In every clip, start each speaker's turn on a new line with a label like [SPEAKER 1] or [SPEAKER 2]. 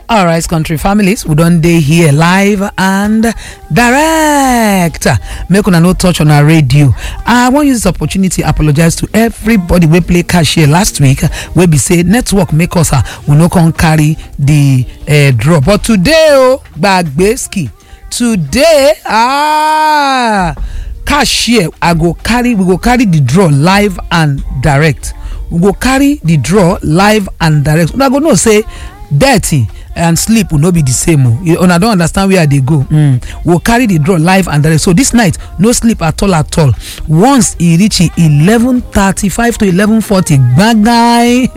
[SPEAKER 1] All right, country families, we don't day here live and direct. Make una no touch on our radio. I want to use this opportunity apologize to everybody we play cashier last week. We be say network make us uh, we no can carry the uh, draw. But today, oh, Bagbeski, today, ah, cashier, I go carry, we go carry the draw live and direct. We go carry the draw live and direct. Una go know say dirty and sleep will no be the same o you una don understand where i dey go mm. we we'll carry the draw live and direct so this night no sleep at all at all once e reach eleven thirty-five to eleven forty gbagai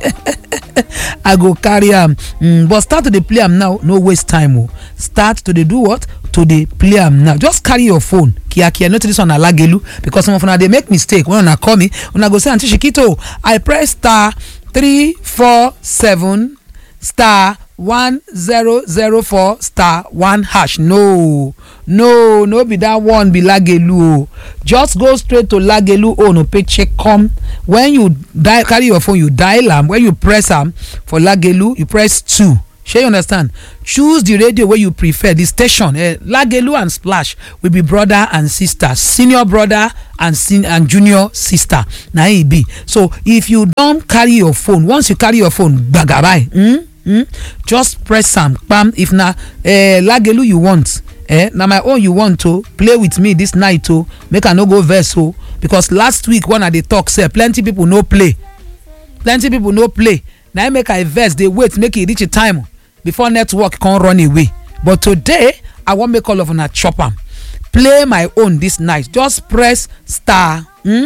[SPEAKER 1] i go carry am mm, but start to dey play am now no waste time o start to dey do what to dey play am now just carry your phone kiakia no this one na lagelu because some of una dey make mistake when una call me una go say aunty shikito i press star three four seven star one zero zero four star one hash no no no be that one be lagelu o just go straight to lagelu own o paycheck come when you die carry your phone you dial am when you press am for lagelu you press two shey you understand choose the radio wey you prefer the station eh, lagelu and splash will be brother and sister senior brother and sen and junior sister na e be so if you don carry your phone once you carry your phone gbagabai mm, mm, just press am kpam if na uh, lagelu you want eh, na my own you want to play with me this night o make i no go vex o because last week when i dey talk sef plenty people no play plenty people no play na im make i vex dey wait make e reach a time before network come run away but today i wan make all of una chop am play my own this night just press star hmm?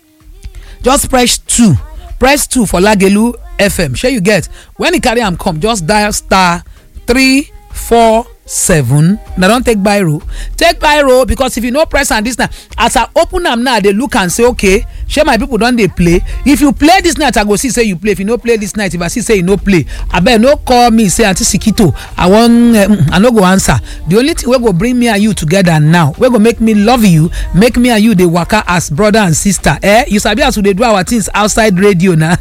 [SPEAKER 1] just press two press two for lagelu fm shey you get when e carry am come just dial star three four seven na don take biro take biro because if you no press am this night as i open am now i dey look am say okay shey my people don dey play if you play this night i go see say you play if you no play this night if i see say you no play abeg no call me say aunty sikito i wan i no go answer the only thing wey go bring me and you together now wey go make me love you make me and you dey waka as brother and sister eh you sabi as we dey do our things outside radio na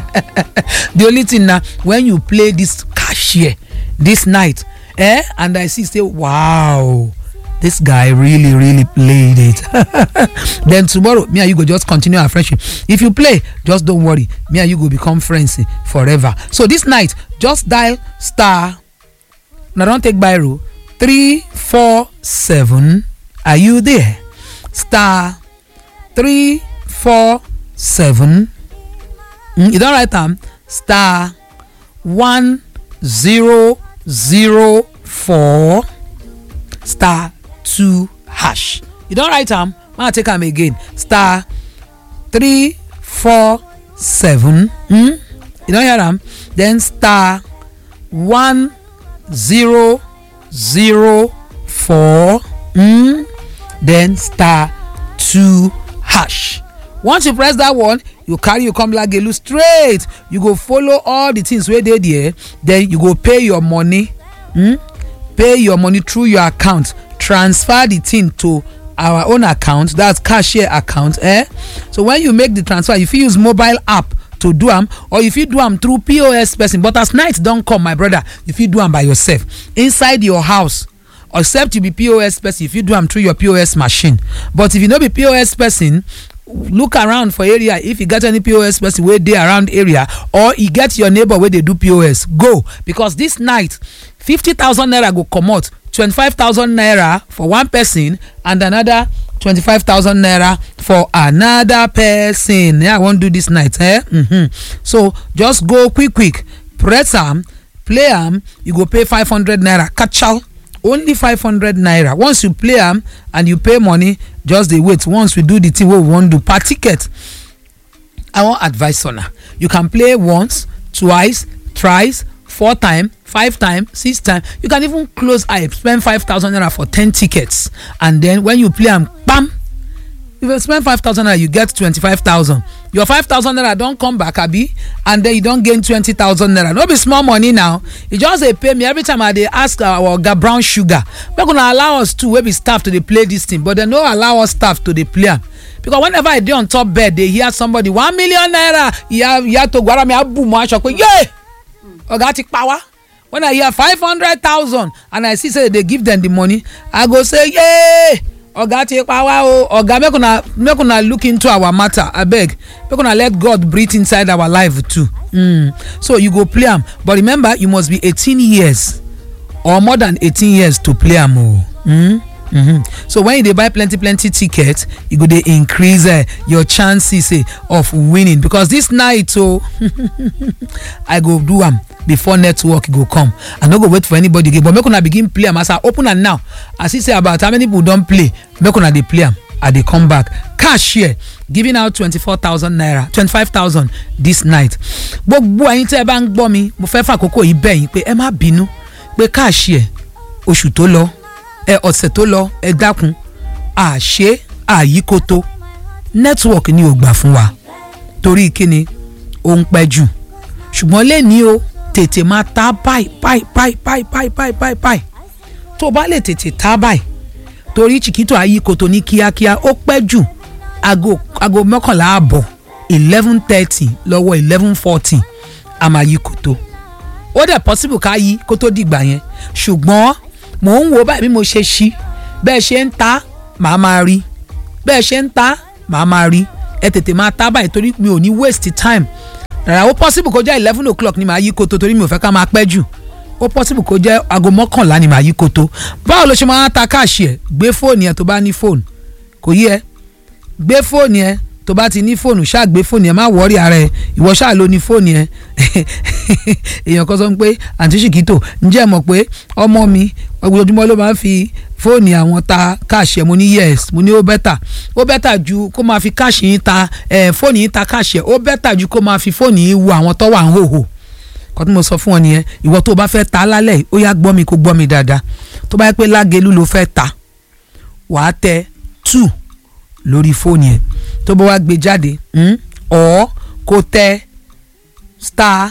[SPEAKER 1] the only thing na when you play this cashier this night eh and i see say wow this guy really really played it then tomorrow me and you go just continue our friendship if you play just don't worry me and you go become friends forever so this night just dial star na don take biro three four seven are you there star three four seven mm, you don write am star one zero zero four star two hash you don write am make i take am again star three four seven hmm? you don hear am then star one zero zero four hmm? then star two hash once you press that one you carry you come lagelu straight you go follow all the things wey dey there then you go pay your money hmm? pay your money through your account transfer the thing to our own account that's cashier account eh so when you make the transfer you fit use mobile app to do am or you fit do am through pos person but as night don come my brother you fit do am by yourself inside your house except you be pos person you fit do am through your pos machine but if you no be pos person look around for area if you get any pos person wey dey around area or e get your neighbor wey dey do pos go because this night fifty thousand naira go comot twenty-five thousand naira for one person and another twenty-five thousand naira for another person yeah i wan do this night eh mm-hmm. so just go quick quick press am play am you go pay five hundred naira kachal only five hundred naira once you play am and you pay money just dey wait once we do the thing wey we wan do per ticket i wan advise una you can play once twice thrice four time five time six time you can even close eye spend five thousand naira for ten tickets and then when you play am kpam if you spend five thousand naira you get twenty-five thousand your five thousand naira don come back abi and then you don gain twenty thousand naira no be small money now e just dey pay me every time i dey ask our oga brown sugar make una allow us too wey be staff to dey play this thing but dem no allow us staff to dey play am because whenever i dey on top bed dey hear somebody one million naira ìyá ìyá tó gbára mi á bù mọ́ aṣọ pé yé ọ̀gá ti pa wá when i hear five hundred thousand and i see say they dey give them the money i go say yay oga ti pa wá o oga make una make una look into our matter abeg make una let god breathe inside our life too mm. so you go play am but remember you must be eighteen years or more than eighteen years to play am o. Mm? Mm-hmm. so when you dey buy plenty plenty ticket e go dey increase uh, your chances uh, of winning because this night o i go do am before network go come i no go wait for anybody again but make una begin play am as i open am now i see say about how many people don play make una dey play am i dey come back cash here giving out twenty-four thousand naira twenty-five thousand this night gbogbo ẹyin tí ẹ bá ń gbọ́ mi mo fẹ́ fàkókò yìí bẹ̀ yín pé ẹ má bínú pé cash here oṣù tó lọ ẹ ọ̀sẹ̀ tó lọ ẹ dákun àṣé àyíkótó network ni ò gbà fún wa torí kíni ó ń pẹ́ jù ṣùgbọ́n lẹ́ni o tètè máa ta báyìí báyìí báyìí báyìí báyìí báyìí báyìí báyìí tó o bá lè tètè ta báyìí torí chiquito àyíkótó ní kíákíá ó pẹ́ jù aago aago mọ́kànlá àbọ̀ eleven thirty lọ́wọ́ eleven forty àmà àyíkótó ó dẹ̀ possible ká yí kó tó dìgbà yẹn ṣùgbọ́n mò ń wo báyìí bí mo ṣe ṣí bẹ́ẹ̀ ṣe ń ta màá máa rí bẹ́ẹ̀ ṣe ń ta màá máa rí ẹ tètè máa ta báyìí torí mi ò ní waste time rárá ó possible kó jẹ́ eleven o'clock ni màá yí koto torí mi ò fẹ́ ká máa pẹ́ jù ó possible kó jẹ́ aago mọ́kànlá ni màá yí koto báwo ló ṣe máa ta káàṣì ẹ̀ gbé fóònù ẹ̀ tó bá ní fóònù kò yí ẹ gbé fóònù ẹ̀ tó bá ti ní fóònù ṣáà gbé fóònù ẹ̀ má wọ́ọ̀rì ara ẹ̀ ìwọ ṣáà ló ní fóònù ẹ̀ èèyàn kan sọ pé àǹtí ṣìkìtò ǹjẹ́ ẹ mọ̀ pé ọmọ mi ojoojúmọ́ ló máa ń fi fóònù àwọn ta káàṣì ẹ̀ mo ní yes mo ní ó bẹ́tà ó bẹ́tà ju kó máa fi káàṣì yín ta ẹ̀ fóònù yín ta káàṣì ẹ̀ ó bẹ́tà ju kó máa fi fóònù yín wo àwọn tó wà ń hòhò kọ́ tí mo sọ fún ọ nìyẹn ìwọ tó o bá fẹ́ ta lálẹ́ ó yá gbọ́ mi kó gbọ́ mi dáadáa tó bá yẹ pé lágẹ̀lú ló fẹ́ ta wàá tẹ two lórí fóònù yẹn tó bá wá gbé jáde ọ̀ kó tẹ star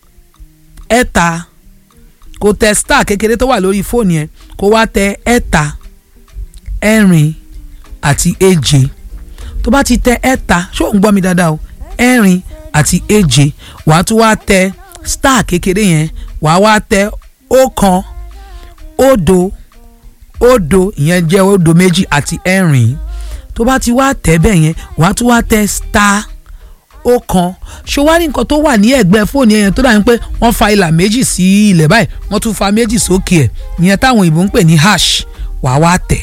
[SPEAKER 1] ẹ̀ta kó tẹ star kékeré tó wà lórí fóònù yẹn kó wá tẹ ẹ̀ta ẹ̀rin àti èje tó bá ti tẹ ẹ̀ta ṣó ń gbọ́ mi dáadáa o ẹ̀rin àti èje wàá tún wá tẹ star kékeré yẹn wàá wá tẹ ọ̀kan òdo òdo ìyẹn jẹ́ òdo méjì àti ẹ̀rin tó bá ti wá tẹ̀ bẹ́ẹ̀ yẹn wàá tún wá tẹ star ọ̀kan ṣó wá ní nǹkan tó wà ní ẹ̀gbẹ́ fóònù yẹn tó dàbí pé wọ́n fa ìlà méjì sí ilẹ̀ báyìí wọ́n tún fa méjì sókè ẹ̀ ìyẹn táwọn òyìnbó ń pè ní hash wàá wá tẹ̀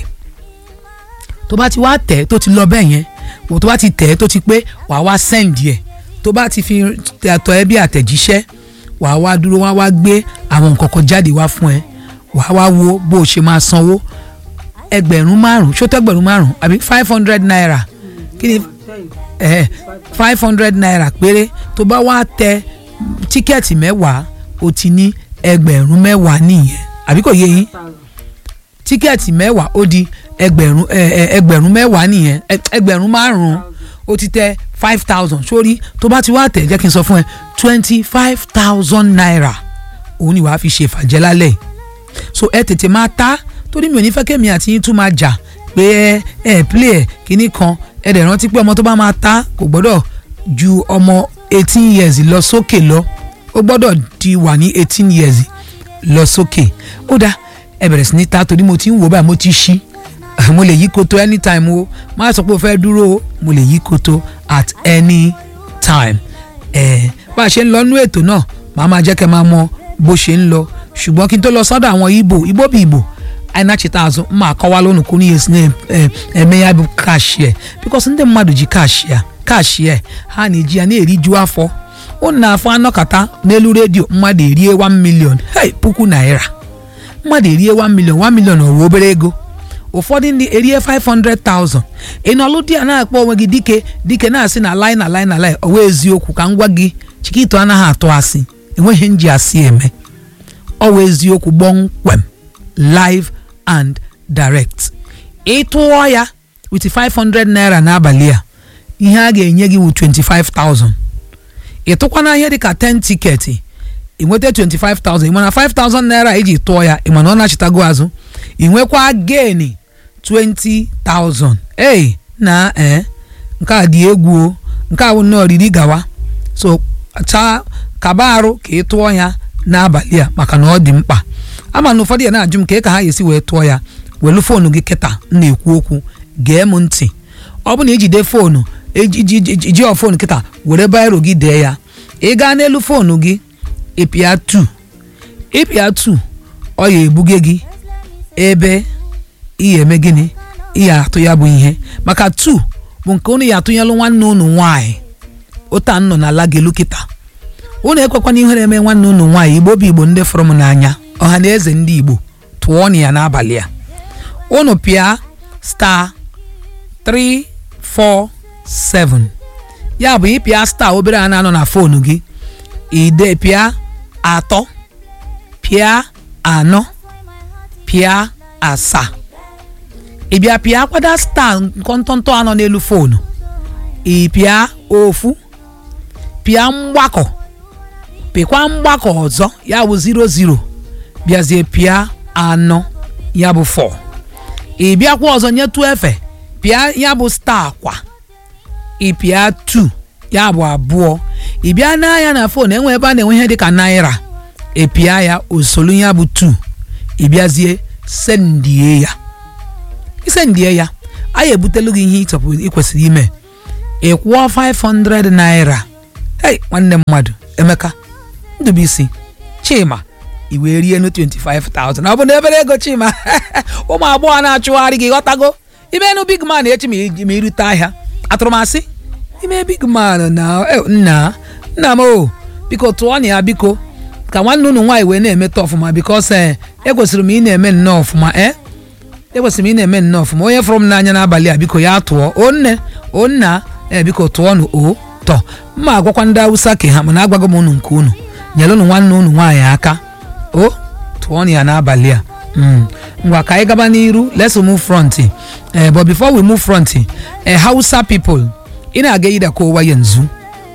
[SPEAKER 1] tó bá ti wá tẹ̀ tó ti lọ bẹ́ẹ̀ yẹn wò tó bá ti tẹ̀ tó ti pé wàá wá send yẹ tó bá ti fi àtọ̀ ẹ bí àtẹ̀jíṣẹ́ wàá wá dúró wá wá gbé àwọn nǹkan kan jáde wá fún ẹ wàá wá wo bó o ṣe máa sanwó ẹgbẹ̀rún márùn ṣó tẹ́gbẹ̀rún márùn àbí five hundred naira kí ni eh, five hundred naira péré tó bá wá tẹ tíkẹ́ẹ̀tì mẹ́wàá o ti ní ẹgbẹ̀rún mẹ́wàá nìyẹn àbí kò yé yín tíkẹ́ẹ̀tì mẹ́wàá ó di ẹgbẹ̀rún ẹgbẹ̀rún mẹ́wàá nìyẹn ẹgbẹ̀rún márùn-ún ó ti tẹ five thousand sórí tó bá ti wá tẹ̀ jẹ́ kí n sọ fún ẹ twenty five thousand naira òun ni wàá fi ṣe fàjẹ́ lálẹ́ so ẹ tètè máa ta torí mi ò ní fẹ́ kémi àti yín tún máa jà pé ẹ ẹ play ẹ kíní kan ẹ dẹ̀ rántí pé ọmọ tó bá máa ta kò gbọ́dọ̀ ju ọmọ eighteen years lọ sókè lọ ó gbọ́dọ̀ di wà ní eighteen years lọ sókè ó dáa ẹ bẹ̀rẹ̀ sí ní ta torí mo ti ń wò báyìí mo ti ṣí mo lè yí koto anytime o má sọ pé o fẹ́ dúró o mo lè yí koto at any time ẹ bá a ṣe ń lọ nú ètò náà màá máa jẹ́ kẹ́ máa mọ bó ṣe ń lọ ṣùgbọ́n kí n tó lọ sọ́dọ̀ àwọn ibo ibo bí ibo ainachi azụ mma akọwa lụnụ ka unu esi na-eme ya bụ kashie bikos ndị mmadụ ji kashia kashie ha na-eji ya na-eriju afọ unu na-afọ anọkata n'elu redio mmadụ erie 1 million hey puku naira mmadụ erie 1 million 1 million ọwụ obere ego ụfọdụ ndị erie 500,000 ị nọlụ di ya na-akpọ onwe gị dike dike na-asị na lai na lai na lai ọwa eziokwu ka m gwa gị chikito anaghị atụ asị enweghị nji asị eme ọwa eziokwu gbọmkwem live and direct ịtụọ ya with 500 naira n'abalị a ihe a ga-enye gị wụ 25,000 ịtụkwana ihe dịka 10 tiketi ịnweta 25,000 ịmana 5,000 naira iji tụọ ya ịmana ọ nachitago azụ ịnwekwa geni 20,000 ei na ee nke a dị egwu o nke a bụ nnọọ riri gawa so chaa kaba arụ ka ị tụọ ya n'abalị a maka na ọ dị mkpa ama na ụfọdụ ya na-ajụ m ka ka ha ga-esi wee tụọ ya welu foonu gị kịta m na-ekwu okwu gee m ntị ọ bụ na ijide foonu iji ọ foonu kịta were bairo gị dee ya ị gaa n'elu foonu gị ịpịa 2 ịpịa 2 ọ ya ebuge gị ebe ihe eme gịnị ihe atụ ya bụ ihe maka 2 bụ nke unu ya atụnyelụ nwanne unu nwaanyị ụta nọ na ala gelu kịta unu ekwekwana ihere eme nwanne unu nwaanyị igbo bụ igbo ndị fụrụ m n'anya ọha na eze ndị igbo tụọ ya n'abalị a unu pịa star 347 ya bụ ịpịa star obere a na-anọ na foonu gị ide pịa atọ pịa anọ pịa asaa ị bịa pịa kwada star nkọntọntọ anọ n'elu foonu ị pịa ofu pịa mgbakọ pịkwa mgbakọ ọzọ ya bụ 00 bịazie pịa anọ ya bụ 4 ị bịakwa ọzọ nyetụ efe pịa ya bụ star kwa ị pịa 2 ya bụ abụọ ị bịa n'anya na fon enwe ebe a na-enwe ihe dịka naira ị pịa ya osolu ya bụ 2 ị bịazie sendie ya isendie ya anyị ebutelu gị ihe ịchọpụ ị kwesịrị ime ị kwụọ 500 naira hey nwanne mmadụ emeka ndụbụisi chima i wee rie nu 25,000 ọ bụ na ebere ego chima ụmụ agbọghọ na-achụgharị gị ghọtago imenu big man echi ma irute ahịa atụrụmasị ime big man na nna nna m o biko tụọ na ya biko ka nwanne unu nwaanyị wee na-emeta ọfụma bikos ee ekwesịrị m ị na-eme nnọọ ọfụma ee ekwesịrị m ị na-eme nnọọ ọfụma onye fụrụ m n'anya n'abalị a biko ya tụọ o nne o nna ee biko tụọ nụ o tọ mma agwakwa ndị awụsa ke ha mana agwago m unu nke unu nyere unu nwanne unu nwaanyị aka o tụọ ya n'abalị a ngwa ka anyị gaba n'iru let's move front eh, but before we move front eh, hausa people ina gaida kowa yanzu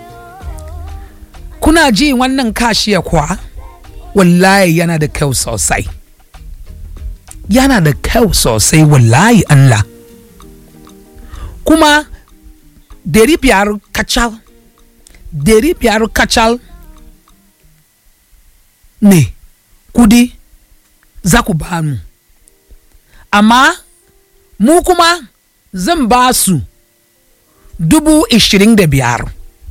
[SPEAKER 1] kuna ji wannan kashiya kwa wallahi yana da kyau sosai yana da kyau sosai wallahi Allah kuma dari biyar kacal dari biyar kacal ne kudi za ku ba mu amma mu kuma zan ba su dubu ishirin da biyar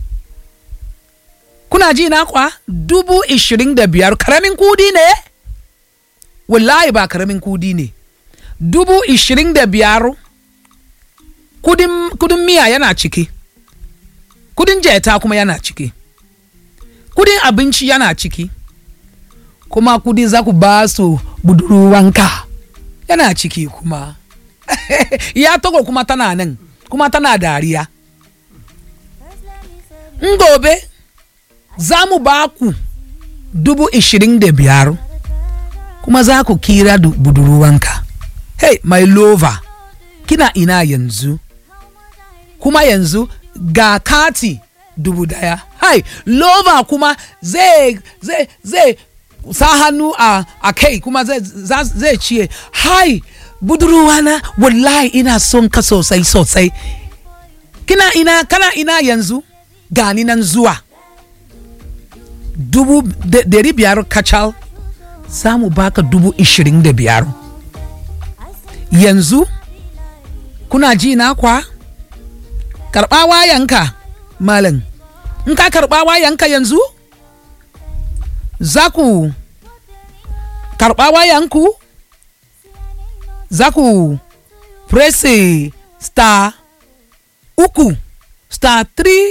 [SPEAKER 1] kuna ji na kwa dubu ishirin da biyar karamin kudi ne wallahi ba karamin kudi ne dubu ishirin da biyar kudin, kudin miya yana ciki kudin jeta kuma yana ciki kudin abinci yana ciki kuma kudi za ku ba su budurwanka yana ciki kuma ya togo kuma tana nan kuma tana dariya in gobe za mu ba ku dubu ishirin da biyar kuma za ku kira budurwanka hey my lover kina ina yanzu kuma yanzu ga kati dubu daya hai lover kuma zai zai zai sa hannu a, a kai kuma zai ciye hai budurwana wallahi ina son ka sosai sosai kina ina kana ina yanzu gani nan zuwa dubu dari biyar kacal za mu baka dubu ishirin da biyar yanzu kuna ji na kwa karɓa wayanka malam in ka karɓa wayanka yanzu za ku karɓa wayanku za ku presse star uku star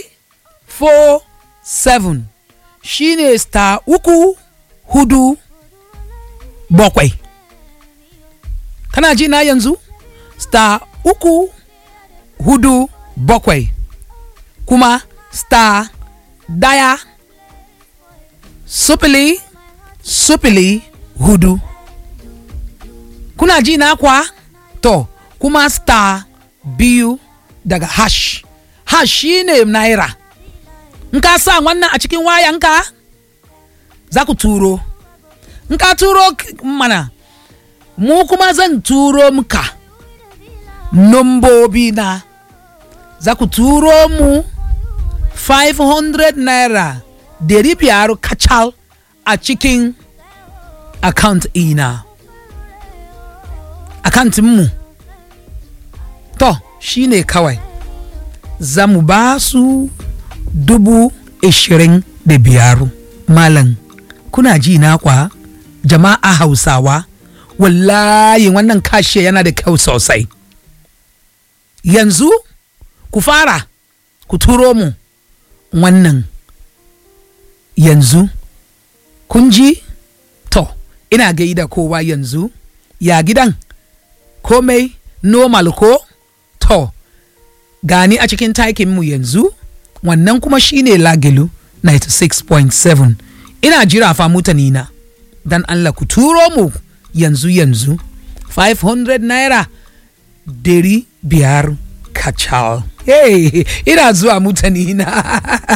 [SPEAKER 1] 347 shine star uku hudu bakwai kana ji na yanzu star uku hudu bakwai kuma star daya sufili sufili hudu kuna ji na kwa to kuma star biyu daga hash hash shine naira in ka sa wannan a cikin wayanka za ku turo in ka turo mana mu kuma zan turo muka nombobi na za ku turo mu 500 naira dari biyar kacal a cikin account ina account mu to shine kawai za mu ba su dubu ishirin da biyar malam kuna ji na kwa jama'a hausawa wallahi wannan kashe yana da kyau sosai yanzu ku fara ku turo mu wannan yanzu kun ji to ina gaida kowa yanzu ya gidan komai normal ko to gani a cikin takin mu yanzu wannan kuma shine lagilu 96.7 ina jira fa mutanina dan Allah ku turo mu yanzu yanzu 500 naira dari biyar kacal hey, ina zuwa mutanina